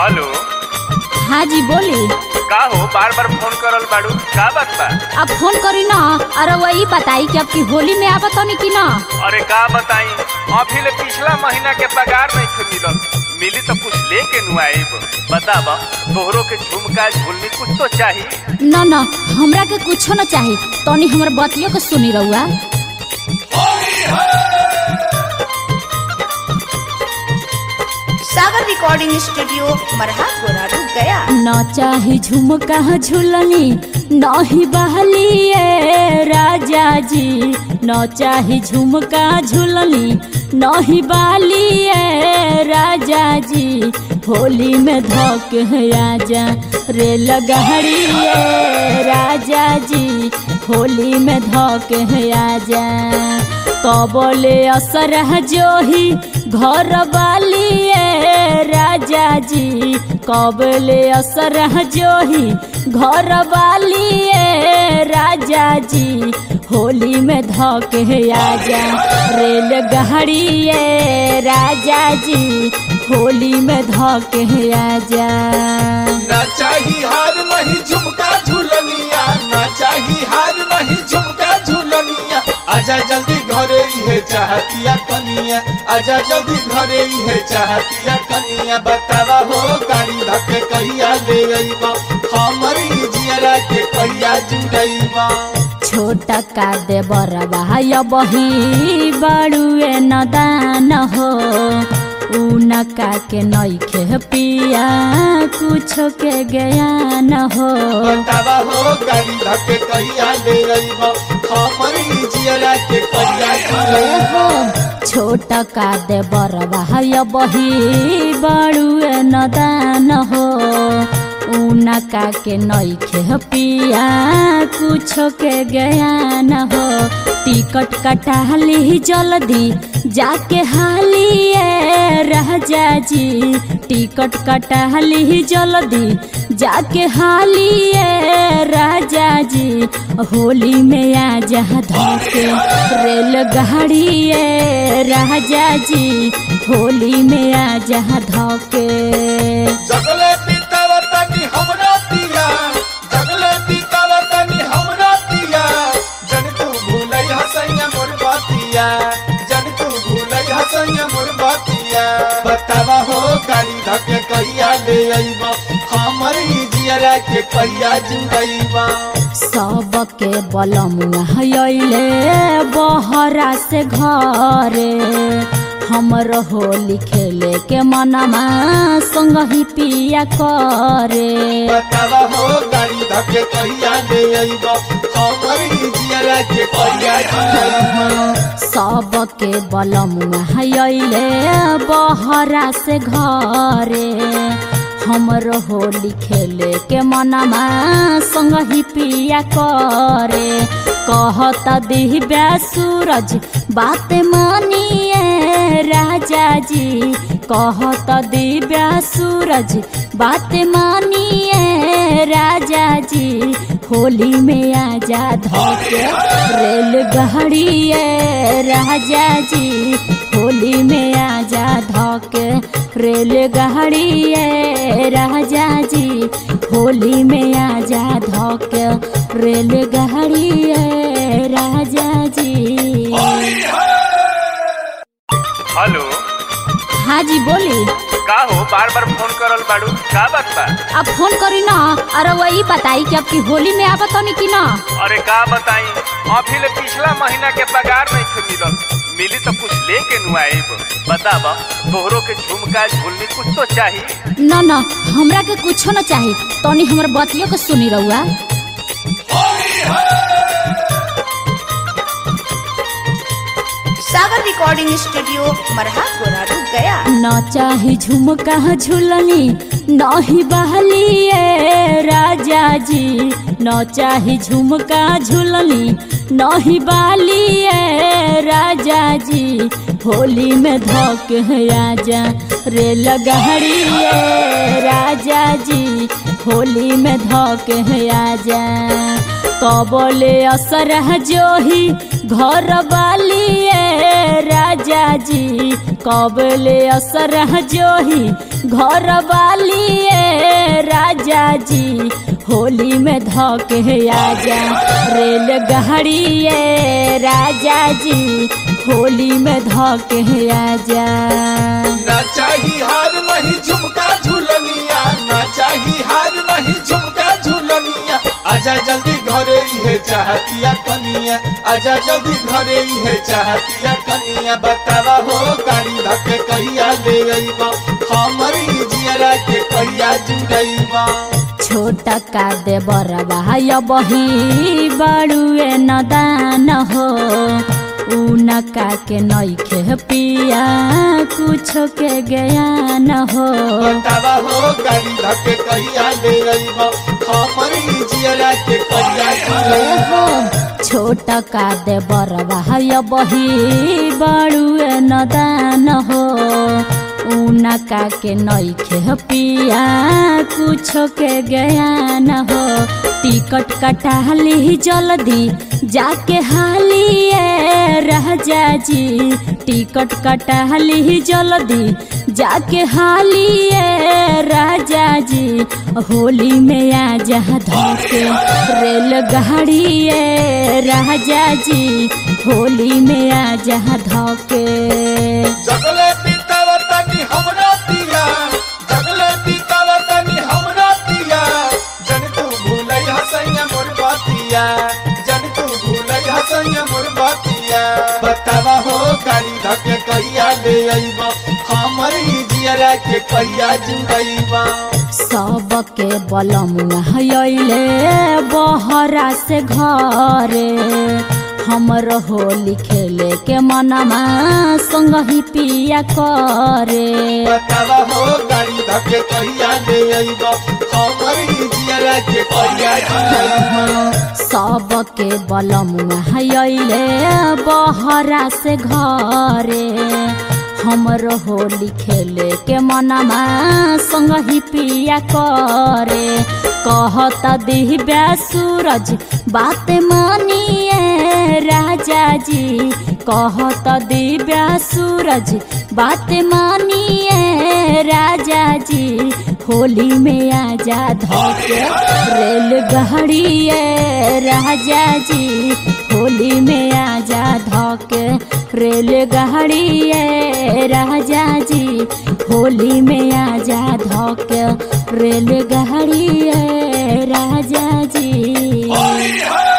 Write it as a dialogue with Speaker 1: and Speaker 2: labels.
Speaker 1: hello
Speaker 2: हाँ जी बोली
Speaker 1: का हो बार बार फोन करल बाड़ू का बात बा
Speaker 2: अब फोन करी ना अरे वही बताई कि अब की होली में आवत होनी कि ना
Speaker 1: अरे का बताई अभी ले पिछला महीना के पगार नहीं थे मिलल मिली तो कुछ लेके नु आईब बताब तोहरो के झुमका झुलनी कुछ तो चाहिए
Speaker 2: ना ना हमरा के कुछो न चाही तनी हमर बतियो के सुनी रहुआ
Speaker 3: सागर रिकॉर्डिंग स्टूडियो मरहा गोरारू गया
Speaker 2: न चाही झुमका झुलनी नहीं बहलिए राजा जी न चाही झुमका झुलनी नहीं बालिए राजा जी होली में धोक है आजा रे लगहड़िए राजा जी होली में धोक है आजा कबले असर जोही घर वालिए राजा जी कबले असर जोही घर वालिए राजा जी होली में धोके आजा रेल गहड़िए राजा जी होली में धोके आजा
Speaker 4: ना चाही हार नहीं झुमका झुलनिया ना चाही हार नहीं झुमका झुलनिया आजा जल्दी घरे इहे चाहतिया कनिया आजा जल्दी घरे इहे चाहतिया कनिया बतावा हो गाड़ी धके कहिया ले अइबा हमरी जियरा के कहिया जुड़ैबा
Speaker 2: छोटा का दे बरबा या बही बड़ुए नदान हो उनका के नइखे पिया कुछो के ज्ञान हो
Speaker 4: बतावा हो गाड़ी धके कहिया ले अइबा हमरी जियरा के कहिया जुड़ैबा
Speaker 2: हो छोटा का दे बरबा या बही बड़ुए नदान हो उनका के नइखे पिया कुछो के ज्ञान हो टिकट कटाली जल्दी जाके हालिए राजा जी टिकट कटाली जल्दी जाके हालिए राजा जी होली में आ जा धोके रेल गाड़िए राजा जी होली में आ जा धोके
Speaker 4: जगले पीतावा तनी हमरा पिया जगले पीतावा तनी हमरा पिया जन तू भूलै हसैया मोर बातिया जन तू भूलै हसैया मोर बातिया बतावा हो गाड़ी धके कहिया ले अइबा हमर ई जियरा के कहिया जुड़ैबा
Speaker 2: सबके बलमुआ अइले बहरा से घरे हमर होली खेले के मनमा संग ही पिया करे
Speaker 4: बतावा हो गाड़ी धके कहिया ले अइबा हमर ई जियरा के कहिया जुड़ैबा
Speaker 2: सबके बलमुआ अइले बहरा से घरे हमर होली खेले के मनमा संग ही पिया करे कहत दिव्या सूरज बात मानिए राजा जी कहत दिव्या सूरज बात मानिए राजा जी होली में आजा धोके रेल गहड़िए राजा जी होली में आजा धोके रेल गहड़िए राजा जी होली में आजा धोके रेल गहड़िए राजा जी
Speaker 1: हेलो
Speaker 2: हाँ जी बोली
Speaker 1: का हो बार बार फोन करल बाड़ू का बात बा
Speaker 2: अब फोन करी ना अरे वही बताई कि अब की होली में आवत होनी कि ना
Speaker 1: अरे का बताई अभी ले पिछला महीना के पगार नहीं थे मिलल मिली तो कुछ लेके नु आईब बताब तोहरो के झुमका झुलनी कुछ तो चाहिए
Speaker 2: ना ना हमरा के कुछो न चाही तनी हमर बतियो के सुनी रहुआ
Speaker 3: सागर रिकॉर्डिंग स्टूडियो मरहा गोरारू गया
Speaker 2: न चाही झुमका झुलनी नहीं बहलिए राजा जी न चाही झुमका झुलनी नहीं बालिए राजा जी होली में धोक है आजा रे लगहड़िए राजा जी होली में धोक है आजा कबले असर जोही घर वालिए राजा राजा जी कबले असर जोही घर वाली राजा जी होली में धके आजा रेल गाड़ी राजा जी होली में धके आजा
Speaker 4: ना चाही हार नहीं झुमका झुलनिया ना चाही हार नहीं झुमका झुलनिया आजा जल्दी घरे इहे चाहतिया कनिया आजा जल्दी घरे इहे चाहतिया कनिया बतावा हो गाड़ी धके कहिया ले अइबा हमरी जियरा के कहिया जुड़इबा
Speaker 2: छोटा का दे बरबा बही बड़ुए नदान हो उनका के नइखे पिया कुछो के ज्ञान हो
Speaker 4: बतावा हो गाड़ी धके कहिया ले अइबा हमरी जियरा के कहिया जुड़इबा
Speaker 2: छोटा का दे बरबा बही बड़ुए नदान हो उनका के नइखे पिया कुछो के ज्ञान हो टिकट कटाली जल्दी जाके हाली राजा जी टिकट कटाली जल्दी जाके हाली राजा जी होली में आ जा धोके रेलगाड़ी राजा जी होली में आ जा धोके
Speaker 4: जगले पीतावा तनी हमरा पिया जगले पीतावा तनी हमरा पिया जन तू भूलै हसैया मोर बातिया जन तू भूलै हसैया मोर बातिया बतावा हो गाड़ी धके कहिया ले अइबा हमर ही जियरा के कहिया जुड़इबा
Speaker 2: सबके बलमुआ अइले बहरा से घरे हमर होली खेले के मनमा संग ही पिया करे
Speaker 4: बतावा हो गाड़ी धके कहिया ले अइबा हमर ही जियरा के कहिया जुड़इबा
Speaker 2: सबके बलमुआ अइले बहरा से घरे हमर होली खेले के मनमा संग ही पिया करे कहता दिव्या सूरज बात मानिए राजा जी कहता दिव्या सूरज बात मानिए राजा जी होली में आजा धोके रेलगाड़ी राजा जी होली में आजा धोके रेलगाड़ी राजा जी होली में आजा धोके रेलगाड़ी राजा जी